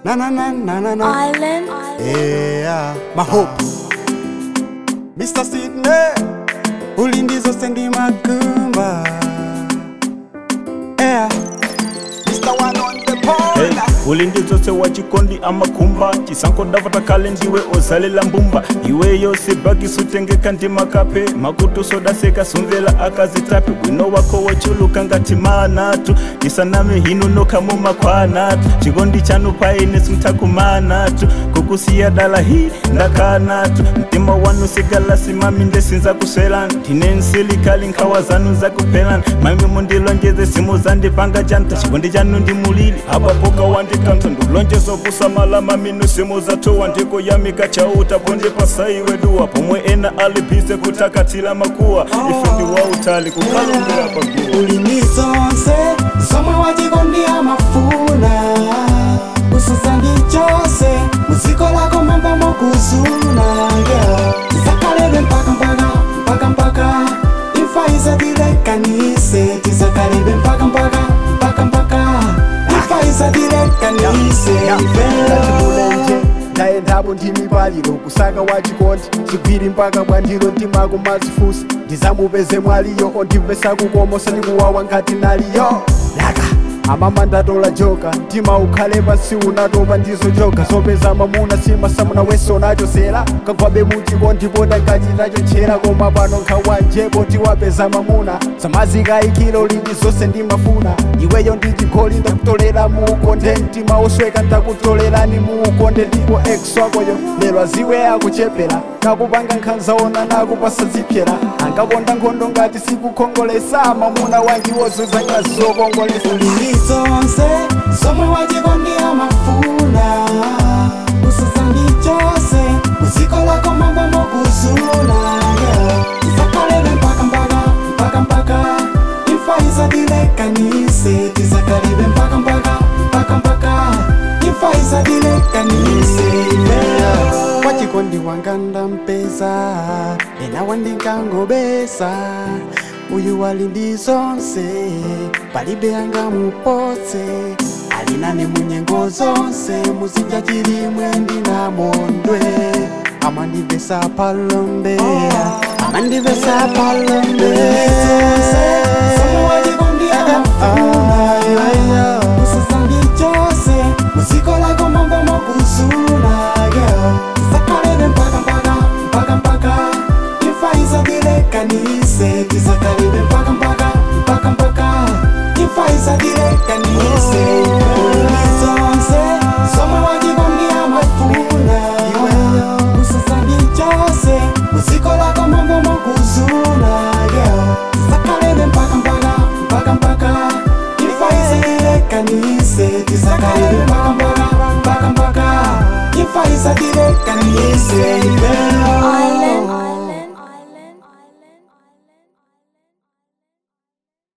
Na na na na na na. Island. Yeah, my hope. Mr. Sydney, ulindizo sendi makumba. Yeah, Mr. One on the Hey, corner. ulindizose wa chikondi amakumba chisanko ndavata kale ndiwe ozalela mbumba iwe yose bhagisi utengeka ndimakape makutu sodaseka sumvela akazitape bwino wako wochuluka ngati manatu isaname hinu nokamo makwanatu chikondi chanu paine simtakumanatu kukusiya dala hi ndakanatu mtima wanu sigalasi mami ndesinza kuswelani ndine nsilikali nkhawa zanu zakuphelani mami mundilonjeze simu zandipanga chanta chikondi chanu ndimulili apapoka wandikantha ndulonjezo kusamala mami nusimu zatowa ndikuyamika chauta ponde pasaiwe duwa pomwe ena alipise kutakatila makuwa ife ndi wautali kukalumbira paguwa ulinizonse somwe wachikondi amafuna usuzandi chose muziko lako mamba mokuzuna yeah. tizakalebe mpaka mpaka mpaka mpaka imfa izadilekanise tizakalebe mpaka mpaka mpaka mpaka imfa izadilekanise ndatimulenje ndaendapo ndimibaliro kusaka wachikondi chigwiri mpaka bwandiro ndimako mazifusa ndizamupeze mwaliyo ondimvesa kukomosa ndikuwawa ngati naliyo laka amama ndatola joka mtima ukhale pansi unatopa ndizo joka zopeza mamuna simasamuna weso nachosera kagwabe muchikondi poda ngachitacho tchera koma pano nkhawanjepo tiwapeza mamuna zamazikayikilo lili zonse ndimafuna iweyo ndichigoli ndakutolera muukonde mtima osweka ndakutolerani muukonde ndipo ex wakoyo lero aziwe akuchepera nakupanga nkhanzaona nakupasa zipyera angakonda nkhondo ngati sikukhongolesa mamuna wangiwozuza ngazi zokongolesa ulilizonse somwe wachikondi amafuna usuzandi chose muziko lako mambo mokuzuna yeah. tizakalebe mpaka mpaka mpaka mpaka imfa izadilekanise tizakalebe mpaka mpaka mpaka mpaka imfa izadilekanise yeah. wachikondi wanga ndampeza ena wandinkangobesa uyu wali ndi zonse palibe angamupotse alinane munyengo zonse muzinja chilimwe ndinamondwe amandivesa palombe amandivesa palombe usizandi chose muziko lako mambo mokuzuna yeah. tizakalebe mpaka mpaka mpaka mpaka imfa izadilekanise tizakalebe mpaka mpaka mpaka mpaka imfa izadilekanise ulizonse somwe wachikondi amafuna usizandi chose muziko lako mambo mokuzuna yeah. tizakalebe mpaka mpaka mpaka mpaka imfa izadilekanise tizakalebe mpaka mpaka mpaka mpaka imfa izadilekanise yeah.